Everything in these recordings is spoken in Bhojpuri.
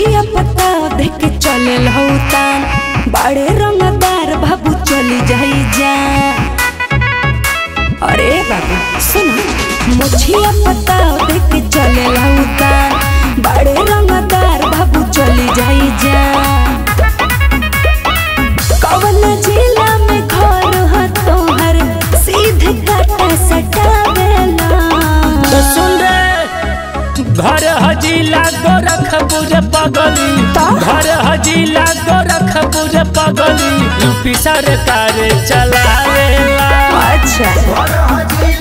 मुछिया पता देख के चले लौतान बड़े रंगदार बाबू चली जाई जा अरे बाबू सुनो मुछिया पता देख के चले लौतान बड़े रंगदार बाबू चली जाई जा कवन जिला में घर ह तोहर सीधे काटा सटावेला तो सुन रे घर हजीला गोरखपुर पगली का? घर हजीला गोरखपुर पगली यूपी सरकार चलावेला अच्छा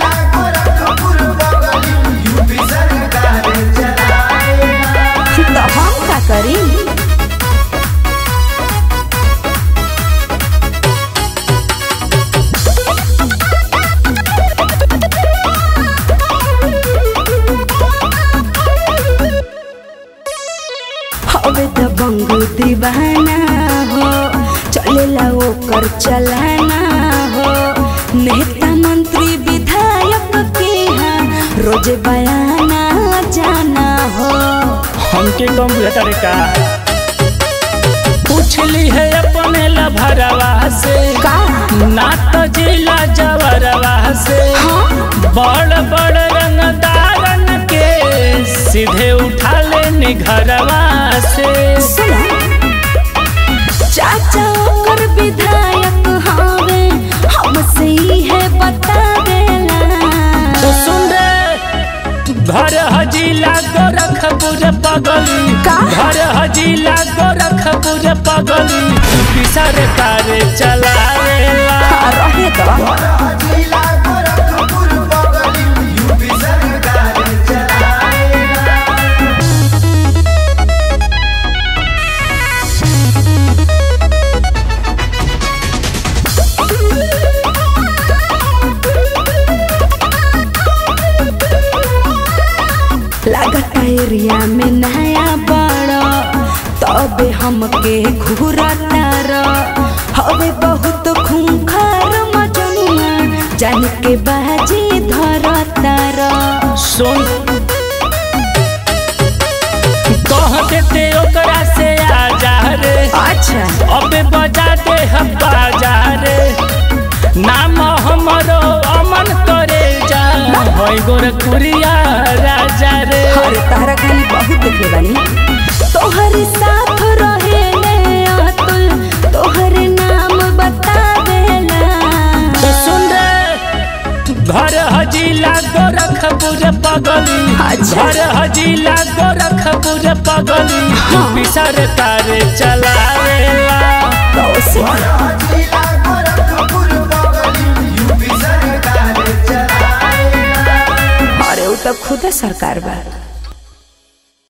तो हम का करी हवे त बंगू दीवाना हो चलेला ओकर चलाना हो नेता मंत्री विधायक के यहाँ रोज बयाना जाना हो हमके कंप्यूटर का पूछली है अपने लभरवा से का ना तो जिला जवरवा से हाँ बड़ बड़ रंगदारन के सीधे उठा लेनी घरवा से सुना चाचा ओकर विधायक हवे हमसे ही है बता देला तो सुन रे घर हजीला गोरखपुर पगली का? घर हजीला गोरखपुर पगली यूपी सरकार चलावेला हाँ, रहे तो लागता एरिया में नया बड़ा तबे हमके घूरतार हवे बहुत खूंखार मजनुआ जान के बाजी धरतार सुन कह देते ओकरा से आजा रे अच्छा अबे बजा दे हम बाजा रे नाम हमरो अमन करे जा होई गोरखपुरिया राजा रे अरे तारा खाली बहुत देखे बानी तोहरे साथ रहे ने अतुल तोहरे नाम बता देला तो सुन रे घर हजीला गोरखपुर पगली अच्छा। घर हजीला गोरखपुर पगली यूपी सरकार चलावेला तो उसे अरे वो तो खुद सरकार बा